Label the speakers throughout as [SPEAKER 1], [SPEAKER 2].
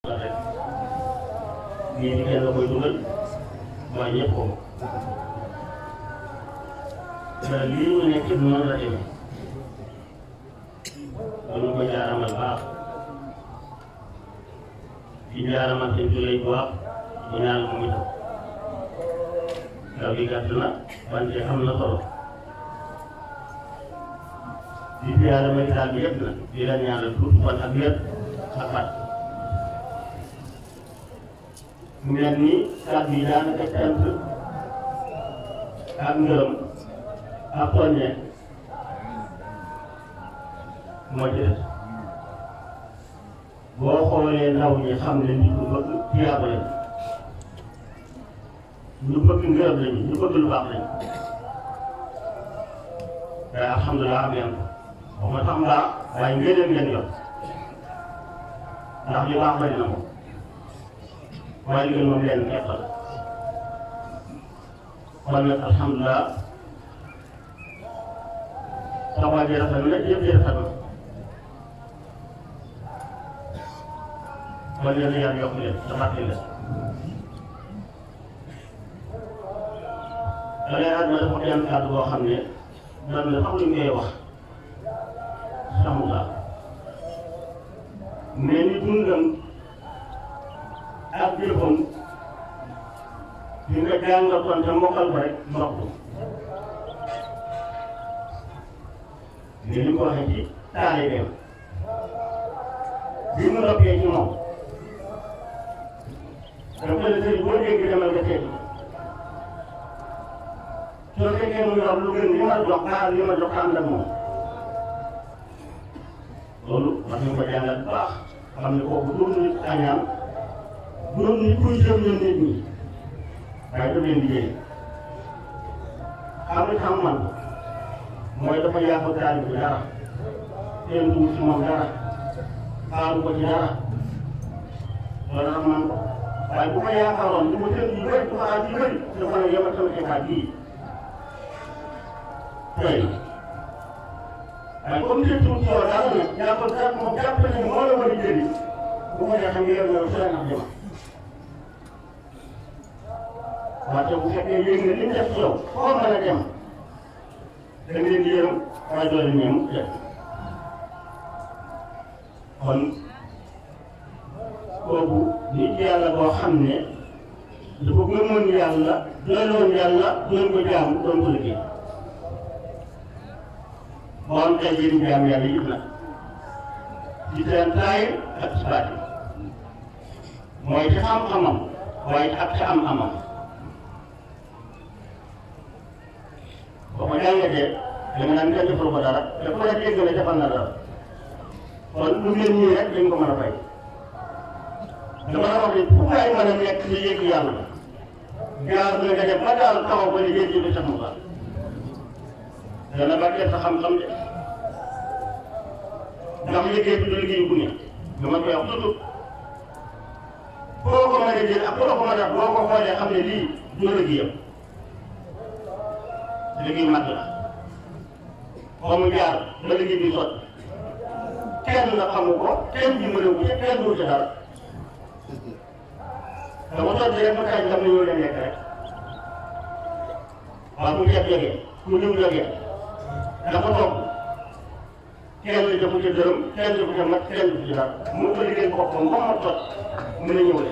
[SPEAKER 1] rek lii ci kenn la koy dugal waaye ñëpp ko te lii mu nekk noonu la demee kon ñu ko jaaramal baax di jaaramal seen jullit bu baax di ñaan mu itam ndaw gi gàtt na wante am na solo di ziyaara médical bi yëpp na di la ñaanal tuut fan ak wér ak fat mu mel ni kàddu yi daanaka cant ak ngërëm ak soññe moo ci des boo xoolee ndaw ñi xam ne nit ñu bëgg tiyaaba lañ ñu bëgg ngërëm lañu ñu bëgg lu baax lañu te alhamdulilah am ngeen ko wax ma sax mbaa waaye ngëneel ngeen yor ndax li baax bari na moom waaye li ngeen moom leen képp la kon nag alhamdulilah taxawaay bi rafet na yëpp yi rafet na kon yéen a yàlla yokk leen te fàttali leen da ngay àdduna dafa yenn kàddu boo xam ne dan na sax lu ñu koy wax xamul mais ni dundam ak jëfam di nga jàngatoon te mokkal ko rek ndox ni li ko waxee ci taalibeem bi mu noppee ci moom dafa ne sëriñ boo dégg demal nga seeti soo fekkee mu yor lu gën li ma jox xaar li ma jox ànd ak moom loolu wax nañu ko jàngal bu baax xam ne kooku doon nit añaan doon nit kuy jëm ñun nit ñi waaye daf leen liggéey xam nga xam man mooy dafa yàqu taal bi dara seen dugub si moom dara xaaru ko ci dara loolu xam man ko waaye bu ko yaakaaroon du ma seen yu bëri du ma aaj yu bëri dafa ne yemal sama xibaar bii tey waaye comme que tuuti yow daal nag jàppal jàpp moom jàpp ne moo la war a jëriñ bu ko neexee nga yor yow si la nax jëma wante bu fekkee yéeg nga li mu def ci yow foo mën a dem da nga leen di yërëm waaye doo leen ñeem def kon kooku nit yàlla boo xam ne dafa gëmoon yàlla doyloon yàlla doon ko jaamu doon ko liggéey moo am tey jii jaam yàlla yëpp nag ci seen taay ak ci baati mooy ci xam-xamam waaye ak ci am-amam boo ko jàngatee da nga naan kenn defal ko dara te ku la dégg la defal na dara kon lu mel nii rek dañ ko mën a fay dama la wax ne fu waay mën a nekk ci yëg yàlla jaar na nga dem ba daal taxaw ba ne yéen jënd sax mu baax dana barkeel sa xam-xam de ndax liggéey bi du liggéey bu ne dama koy wax toujours boo ko mën a jël ak boo ko mën a boo ko xoolee xam ne lii du liggéeyam liggéey mat la ba mu jaar ba liggéey bi sotti kenn na xamu ko kenn dimbale ko ci kenn du ci dara dama sotti rek mu taaj xam ne ñoo leen nekk rek waaw mu ceeb jógee mu diw jógee dafa toog kenn defu ci dërëm kenn defu ci mat kenn defu ci dara mu ko liggéey boppam ba mu tot mën a ñëw leen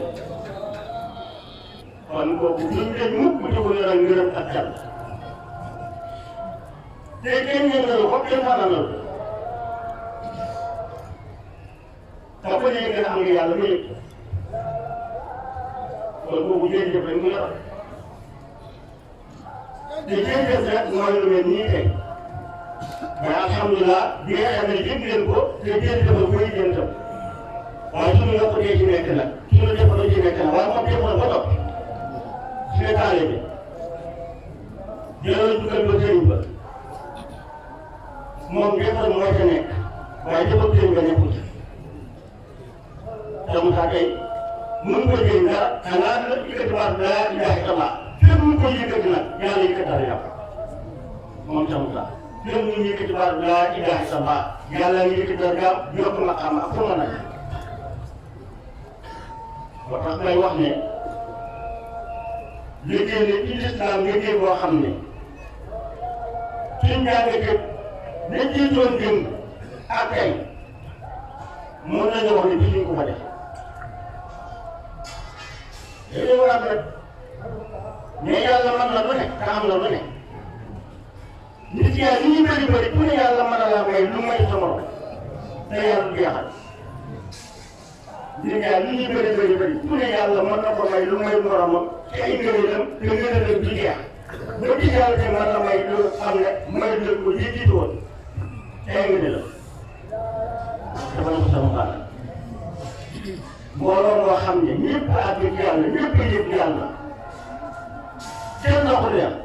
[SPEAKER 1] kon kooku duñ tëj mukk bu ci ko yoral ngërëm ak jàll te kenn yëngalu ko kenn fananalu da ko yëg nga am nga yàlla mu yëg kon kooku jërëjëf rek mu yoral te jërëjëf rek mooy lu mel nii tey mais alhamdulilah bi nga xam ne yëg leen ko te jërëjëf la koy jëm tam waaye suñu yokkutee ci nekk nag suñu defaroo ci nekk nag waaye moom defaroo ba topp suñu taale bi jëloon jukkal ba sëriñ ba moom defar moo ca nekk waaye defar sëriñ ba nekkul te Moussa tey mën ko jëriñ dara xanaa la yëkkati baat laa ilaha illallah fépp mu ko yëkkati nag yàlla yëkkati dara yàpp moom sa Moussa fépp mu yëkkati baat laa ilaha illallah yàlla ngi yëkkati dara yàpp yokk maqaam ak fu mën a moo tax may wax ne liggéey ne ci lislaam liggéey boo xam ne suñ jàngatee dañ ciy doon démb ak tey mën nañu wax ne bii ñu ko fa def dañuy war a def mais yàlla mën na lu ne te am na lu ne nit yaa li ñu bëri bëri ku ne yàlla mën na laa may lu may sa morom te yàlla du jeexal nit yaa li ñu bëri bëri bëri ku ne yàlla mën na ko may lu may moromam te ay ngëneelam te ngëneelam du jeex ba ci yàlla te mën na may lu xam ne may lu ko ji jiitu woon te ay ngëneelam dafa na ko sama bàll mbooloo moo xam ne ñëpp a àgg ci yàlla ñëpp a yëg yàlla kenn doxul yàlla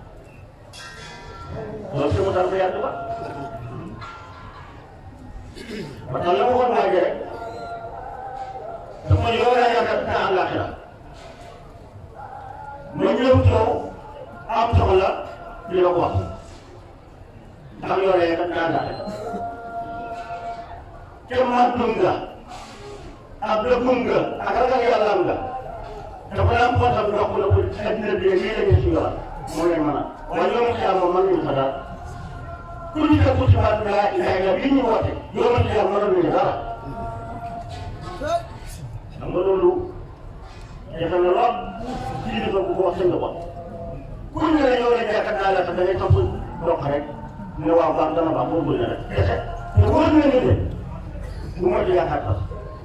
[SPEAKER 1] loolu si mu dal ko yàgg ba ba tax la ma waxoon waa ji rek dafa yow laa yaakaar te àllaaxira ma ñëw coow am soxla di la ko wax ndax yow laa yaakaar te àllaaxira te màggum nga ak dëggum nga ak ragal yàllaam nga dafa daan poosam ndox la ko addina bi lii la ñu si yoon moo leen mën a waaye yow xiyam moom mën nañu fa dara ku ñu def ci baat bi laa ilaha illa li ñu woote yow ma xiyam mënoon nañu dara xam nga loolu defe na lool ci dafa bu ko wax sëñ ko ku ñu ne yow la jàkkat naa la sax da ngay topp dox rek ne waaw baax dana baax boo bëgg na rek kese te wóor na ne de bu ma ci yaakaar sax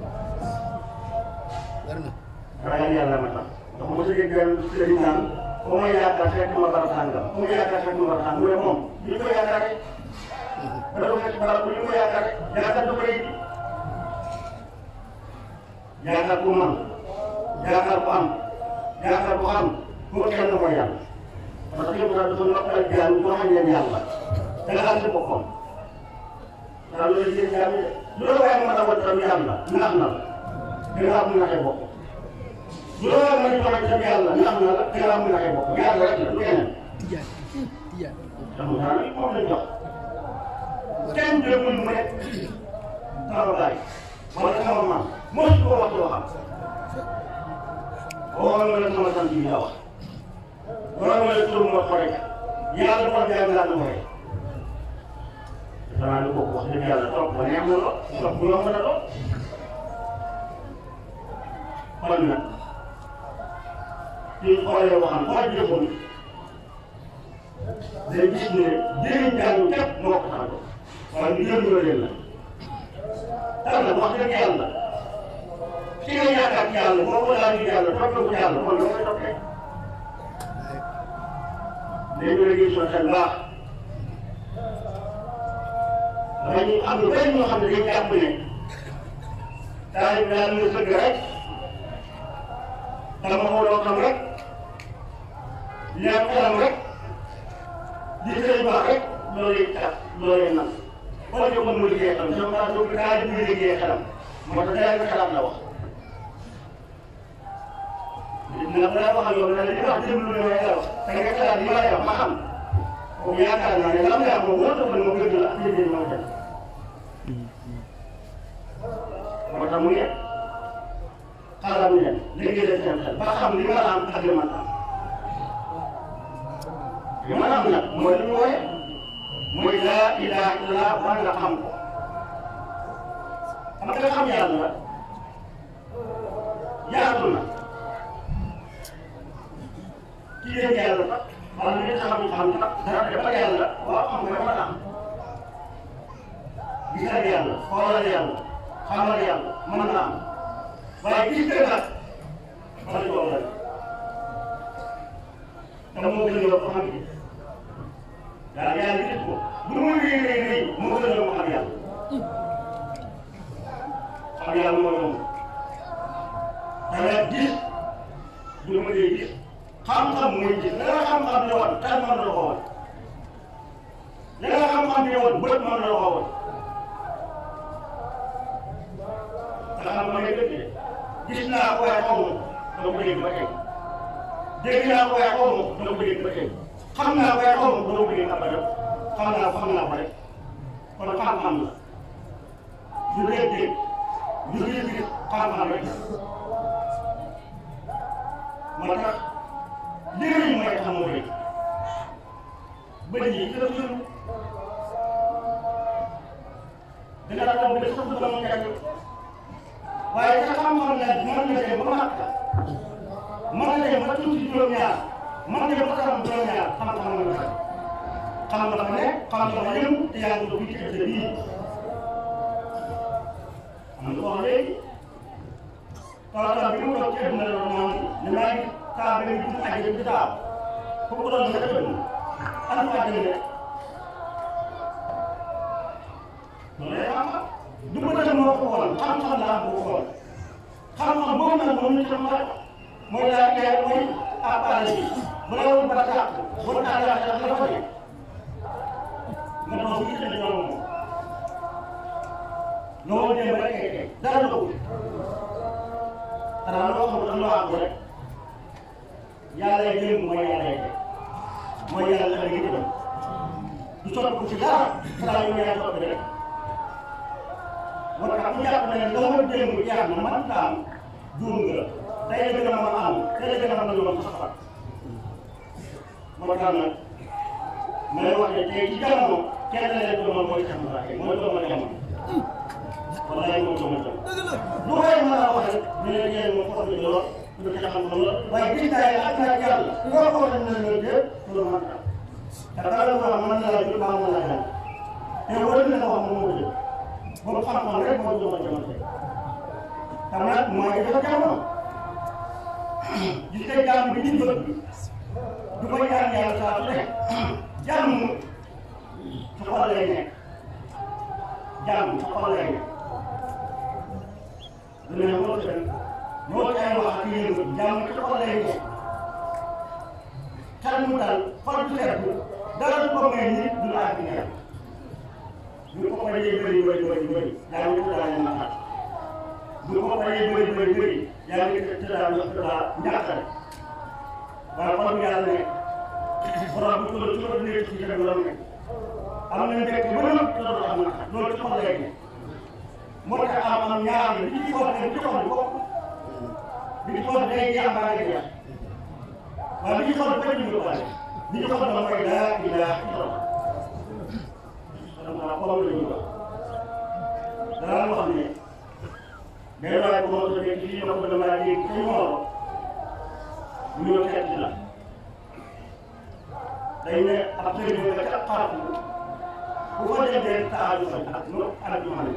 [SPEAKER 1] ragal yàlla ma tax ndax mos a dégg benn sëriñ naan ba ma yaakaar fekk ma barab sàngam bu ma yaakaar fekk ma barab sàngam mu ne moom li ko yaakaaree da ko fekk barab bu li ko yaakaaree yaakaar du ko rëy yaakaar bu man yaakaar bu am yaakaar bu xam bu ko kenn mooy yàlla parce que yëpp daal dafa noppal jaam ñu waxañ leen yàlla da nga xam si boppam ndax loolu yéen jaam yi loolu waaye mën a wut tam yàlla nax na la da nga am naxee bopp loolu ma ñu xamante ne yàlla ndax na la da nga am naxee bopp yàlla rek la du keneen xam nga nag moom lañ jox kenn déggul mu ne sama baay wala sama maam moo si ko wax yoo xam waxoon nga la sama sant bi la wax waxoon nga la tur moo xore yàlla moo jaay laa nu xore danaa ni kooku wax dëgg yàlla toog ba neex na lool toog bu yomb na lool kon nag suñ xoolee waxam koo jëfoon day gis ne jëriñ jàng képp moo ko tax a jóg waaye ñu jëriñoo leen la tax na wax dëgg yàlla ki nga yaakaar ci yàlla boo ko laaj yàlla topp ko yàlla kon da koy toppee léegi la ñuy soo xel baax dañuy am lu bëri ñoo xam ne dañu jàpp ne taalibe bi daal nga sëgg rek dama xooloo xam rek leer xelam rek di sëriñ baax rek loolu it tax loolu it nag boo jógoon mu liggéey xelam sama maa jóg daal di muy liggéey xelam moo tax daal nga xalaat la wax dina la wax ak yow ne la li wax déglu ne la wax da nga xalaat li ma lay wax ma xam comme yaakaar naa ne lam lay wax moom moo tax ma gëdd la ak liggéey moo dem moo tax mu ne xaaral ñu dem liggéey leen seen xel ba xam li ma la am ak li ma la am li ma la am nag mooy li ñu wooye mooy laa ilaha illallah war nga xam ko xam nga xam yàlla yaatu na kii leen yàlla sax wala nit xam xam sax dara dafa yàlla waaw xam nga dafa am gisal yàlla xoolal yàlla xamal yàlla mën na am waaye gis nga nag wala coow la te moo gën a yokk xam gi daal yàlla gis ko lu muy rëy rëy rëy moo gën a yokk xam yàlla xam yàlla moo yomb da nga gis du ma dee gis xam-xam muy gis la nga xam-xam ne woon kan mën na la ko woon la nga xam-xam ne woon bët mën na la ko woon nga xam ma ne dëgg de gis naa ko waaye xaw ma doo ko dégg ba tey dégg naa ko waaye xaw ma doo ko dégg ba tey xam naa ko waaye xaw ma doo ko dégg abadan xam naa ko xam naa ko rek kon xam-xam la du dégg-dégg du dégg xam-xam rek moo tax léegi mooy tax moo rëy bëri yi ci la suñu dina la toog ba sax du doon jàng waaye sa xam-xam la mën na dem ba màkk mën na dem ba tuuti juróom-ñaar mën na dem ba xam juróom-ñaar xam-xam la nga xam nga dafa ne xam nga dafa yëm te yaa ngi ko fii ci ëllëg bii am nga ko wax léegi tawatal bi mu toog ci àdduna la moom ne maa ngi kaa bi ngi dund àjjana di taaw foofu ko doon nga dëgg am ko àjjana rek loolu lay xam du ko def moo ko xool xam-xam la am ko xool xam-xam boobu nag moom la ci xam mooy laa kee mooy appareil bi bu la woon ba tàq bu la tàq la la fa nga doon fi indi ñoom moom loolu dem rek kay kay dara doxul xanaa loo xamul am loo àgg rek yàlla yi démb mooy yàlla yi mooy yàlla la ngi dem du soppi ci dara xanaa yu ñëwee soppi rek moo tax ku jàpp ne la ma démb jeex na man daam juum nga tey la gën a mën a am tey la gën a mën a yoon sax moo tax nag ma lay wax ne tey ci jamono kenn leen ko moom mooy Cheikh Mbacké mooy doomu jamono wallaay mooy doomu jamono lu koy mën a wax rek ñu ne yéen moom xool nañu lool ñu ko xam xam la waaye gis naa yàlla ak naa yàlla ngoo ko dañ na ñëw déet loolu man tam te dara lu wax mën na la jël baa mën la jàng te wala na wax moom moo jël boobu xam-xam rek mooy doomu jamono tey te nag mooy dafa jamono gis nga jàmm bi ñu bëgg du ko ñaan yàlla saa su ne jàmm ci xol lay nekk jàmm ci xol lay nekk lu ne moo ci dem moo ci ay wax ak yéen jàmm ci xol lay nekk xel mu dal xol bu sedd dara du ko may nit du la àgg ñaar ñu ko paree bëri bëri bëri bëri yaa ngi tëddaa ñu naxaat ñu ko paree bëri bëri bëri yaa ngi tëddaa ñu tëddaa njàqare waaye xol bi yàlla nekk borom bi tudd tudd nekk ci jërëm la nekk am na njëkk ba nëb te doo am naqar loolu ci xol lay nekk moo tax am am ñaar la li ci xol ne ci xol bokk bi ci xol day jeex mbaa day jeex waaye li ci xol bëri ñu ko bale li ci xol ba mooy laa ilaaha illallah donc xol la ñu wax danaa wax ne day waaye bu ma tuddee ci lii ma ko damaa dégg ci mooro ñu ñëw seet si la day ne ab sëriñ nga ca xaatu bu ko demee taaju fa ak no ak ñu xam ne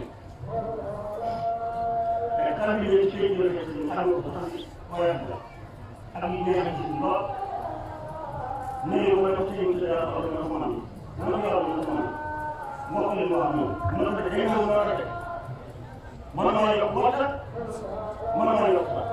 [SPEAKER 1] mais kan bi ñu ci ñu ne ci xam ko sax xoyam la ak ñu neex ci lool ne ko ma ci ñu dara ko ma ko man mo ko yor mo ko man mo ko leen wax moom mo ko day mo mo ra de mo ma yok wota mo ma yok sa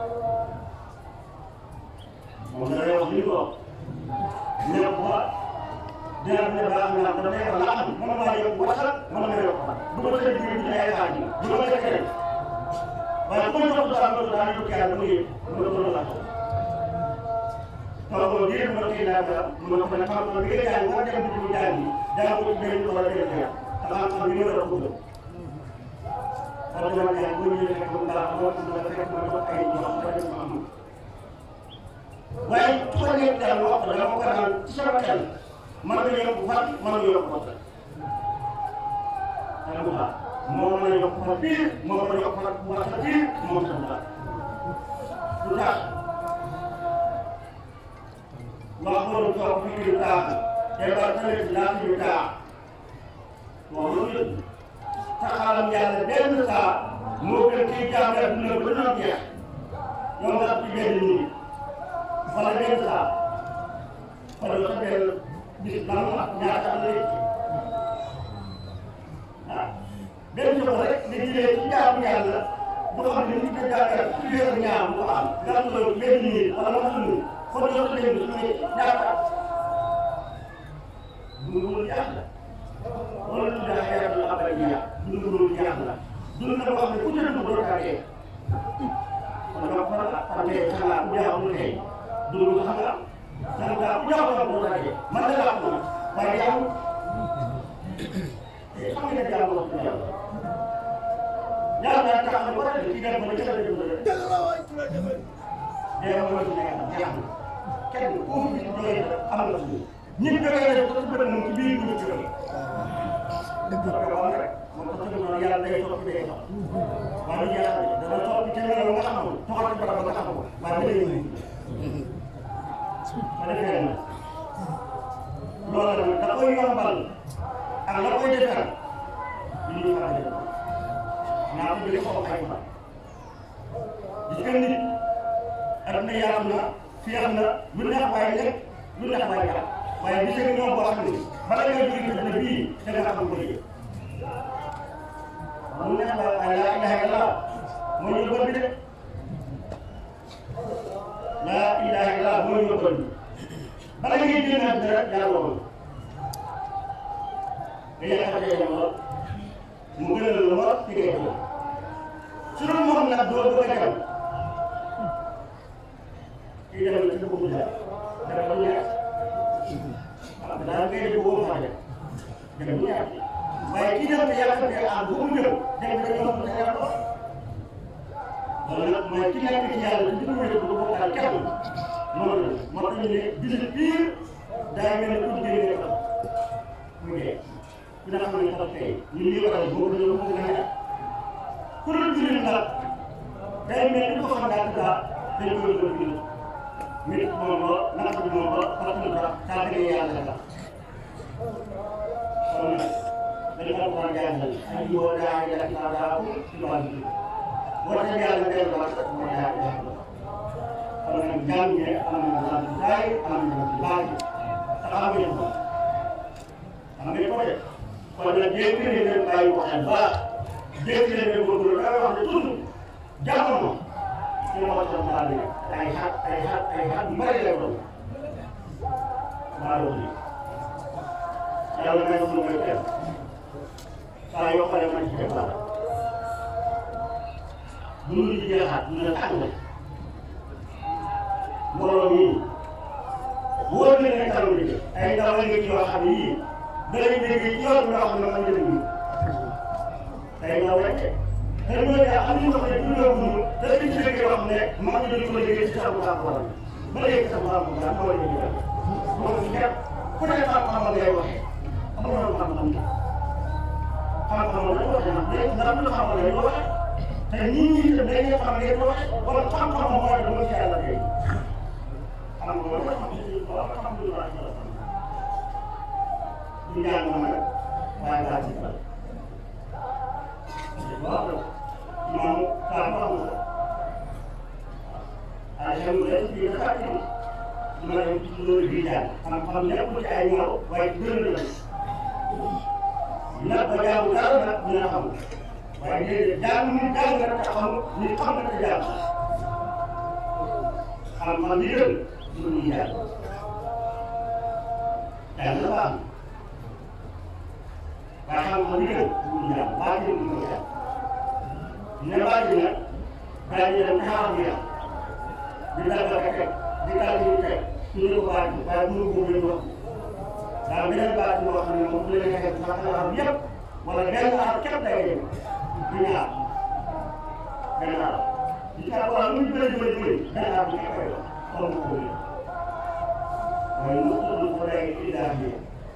[SPEAKER 1] mo da yo li ko ne ko dina ne baax na ko ne ko la am mo ma yok wota mo ma yok du ma ko di di ay xaaj du ma ko kere waaye ku ñu ko sa ko da ñu ko yàlla mu yëg mu ko la ko ko ko dire mo ki na ba mo ko na xam ko li nga jàng mo dem du jàng da ko be ko wala de ya ta xam ni mo ko do wala ma jàng ñu ñu ko dara mo ko da rek mo ko ay ñu ko def mo am waaye su ko nekk daal wax ko dama ko naan ci sama xel man nga yokk fan man nga yokk fan dama ko xam moo mën a yokk fan biir moo mën a yokk fan bu baax biir moo tax mu tax lu tax wax loolu toog fi ñu taax te ba tamit laa fi ñu taax waaw loolu yëpp taxalam yàlla benn saa moo gën kii jàng dina ba doon jeex yow nga ci benn nit wala benn saa wala sa benn bis lan ak ñaata am lay ah benn jox rek nga jëlee ci jaamu yàlla boo xam ne nit ñi jàngal ci biir ñaar mu ko am nga am loolu benn nit wala ma xam ne kon yow sa benn su ne ñaata du loolu jaax la loolu lu daa xeetu la abal ñaar du loolu jaax la du na boo xam ne ku jël ko doo kaa dee kon donc fan la fan tey xanaa ku jaaxul tey dund xam nga xam nga ku jaaxul am doo kaa dee man la la ko waaye yow xam nga jaamu wax dëgg yàlla yàlla tax na ba tey ci dem ba ca la jëm dee mooy su nekk jeex na kenn ku fi jógee am nga suñu ñun jógee nañ ko ci moom ci biir dugub ci dëgg dëgg la rek moom ko tëgg noonu yàlla day topp day topp waaye lu yàlla dana topp ci melo nga xamul toxal ci barab nga xamul waaye da lay ñëw ma defee nag loolu nag da koy yombal ak la koy defal li ñuy faral di naa ko jëlee xaw ay fan gis nga nit aduna yaram na fiyax na lu neex waaye lekk lu neex waaye jàpp waaye gis nga ñoom boo xam ne bala nga jóge ci dëkk bii da nga xam ko liggéey lu neex waaye waaye laa ilaha illallah moo ñu bëgg de laa ilaha illallah moo ñu bëgg bala ngay génn àddina rek yàlla woon nga yaakaar ne lool mu gënal la lool ci ngay jëm su doon moom nag doo bëgg a dem kii dem na ci dëkk bu jaar dara ba ñaar waaw daal ngay def boo fa dem dem bu ñaar waaye kii dem te yàlla te ah bu mu ñëw dem ba ñëw ba yàlla loolu nag mooy ki nekk ci yàlla ci dugub yi du bokkaal kenn noonu la moo tax ñu ne bisu biir daa mel ne ku jëlee nga xam mu dee ku ne xam ne sax tey ñu ngi waral boobu la ko gën a ku dul jullit nag day mel ni ko xam daal daa dañ koy doon bind nit moom ba naka bi moom ba parce que dara saa dëgg yàlla la kon nag dañ ko war a jàngal ay yoo daa yàlla ci daa ko ci wàllu bi boo demee yàlla day wax moo daa yàlla kon nag jàng ne am na la ci daay am na la ci baaj te xam ngeen ko xam ngeen ko de kon nag dégg nga leen bàyyi ko xel ba dégg nga leen góorgóorlu da wax ne toujours jamono ci la ko doon daal di ay xat ay xat ay xat yu bëri lay doon maa doon lii yàlla may ko may def saa yoo xoolee man ci def dara bu ñu ci jeexaat ñu ne tàng mbooloo mii wóor na ne tàng bi ay ndaw la nga ci yoo xam ne yii da lay dégg ci yoon yoo xam ne man jëriñ ñu ay ndaw rek te ñooñu am nañu ko ne dundoo dund te dañ ci dégg yoo xam ne maa ngi doon ko liggéey ci sabu sabu wala ba léegi sabu sabu wala moo la ñu def moom ñëpp ku ne xam-xam ngay waxee amul xam-xam xam-xam la ñu waxee nag léegi ndax lu xam la ñu waxee te nit ñi itam dañuy xam ngeen ko waxee wala xam-xam mooy dama ci yàlla kay xam nga loolu xam nga alhamdulilah ñu ñaan moom rek waaye daa ci bal waaw moom saa mu amul alhamdulilah fii dafa ci ma dem ci loolu bii daal xam-xam nekkul ci ay ñaw waaye gën la nag ba jaamu dara nag dina xam waaye déedéet jaamu nit jàng nga te xam nit xam nga te jaamu xam-xam yi gën lu ñuy jàng jàng la baax waaye xam-xam yi gën lu ñuy jàng baax yi lu ñuy jàng ne baax yi nag daañu dem taxaw bi yàq di dal ba teg di dal di teg ñu ne ko baax yi waaye mënu ko leen wax daal beneen baax boo xam ne moom bu leen xeex sax la xam yëpp wala benn aar képp day dem du ñaar benn aar di ca wala lu ñu bëri bëri bëri benn aar bu koy wax xaw ma ko mooy mu tudd ko day idaar bi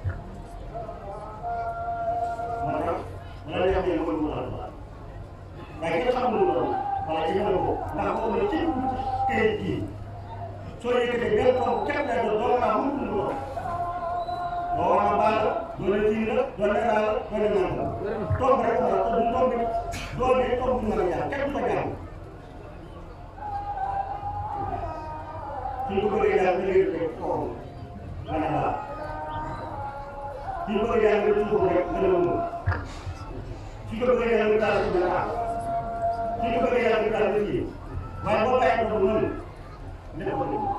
[SPEAKER 1] moo tax wala neex ne mooy mu alquran waaye kenn xamul lu doon wala ci xamal ko ndax ko ne ci këyit gii soo yëkkatee benn kaw képp lay doon doo naa mun lu doon boo war a baal doole jiw la doole daal doole naan la toog rek la te du toog doo dee toog du mën a jaar kenn du ko jaar suñ ko bëggee jaar da ngay def foofu mën a baax suñ ko bëggee jaar nga tuur rek mën a mën suñ ko bëggee jaar nga taal ci mën a baax suñ ko bëggee jaar nga taal ci kii waaye boo bàyyi ko noonu lépp ko dégg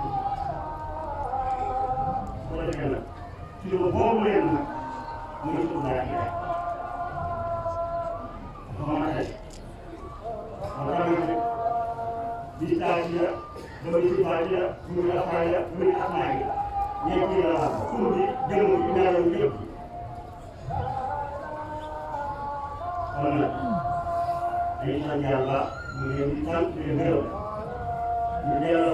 [SPEAKER 1] wala dëgg la ci lu boobu leen nag muy suuf daal di rek ba mën a def ba tamit di saa ci la ba di si baa ci la muy afaay la muy asmaa yi ñeent yi la wax tur bi jëmm bi ñaareel yëpp kon nag dañuy sant yàlla ñu leen di sant di leen gërëm ñu delloo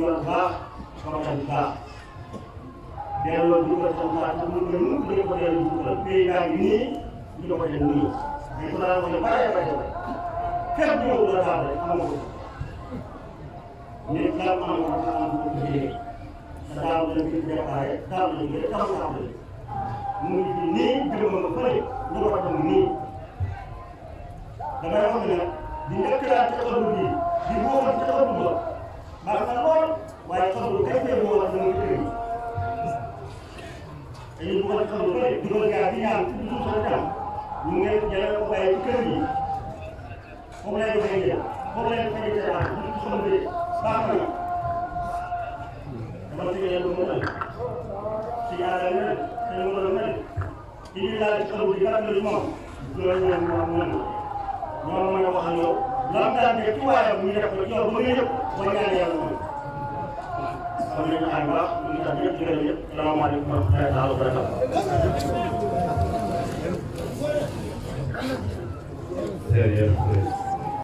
[SPEAKER 1] bu baax xam-xam bu baax delloo dugal sa baax te mun nga mun nga ko delloo dugal pays yaa ngi nii ñu ko def nii mais ku daan ko ne bare bare bare képp ñëw la daal rek am ko nit daal am ko am ko liggéey te daaw la fi préparé daaw la ñu daaw la am mu ngi fi nii jëm nga fële ñu ko dem nii damay wax ne nag di njëkk daal ci xalu bi di wóoral ci xalu ba baax na lool waaye xalu kay fee wóoral dama kër yi dañuy bëgg a xalu bëri dugal gaa di ñaan ci suuf sa jàmm ñu ngi jëlee ko bàyyi ci kër yi foofu lay doxee jël foofu lay doxee jël ah ñu ci xalu bi baax na dama ci yàlla mu mel ci yàlla mel ci mu mel mel ci ñu laal ci xalu bi garab la ci moom loolu ñoom ñoom ñoom ñoom mën a wax ak yow lan daan ne ci waayam ñu def ko yow ba nga yëpp boo ñaanee yàlla moom xam nañu ay baax ñu ngi tax ñëpp di gërëm ñëpp salaamaaleykum wa rahmatullahi wa barakatuh
[SPEAKER 2] jërëjëf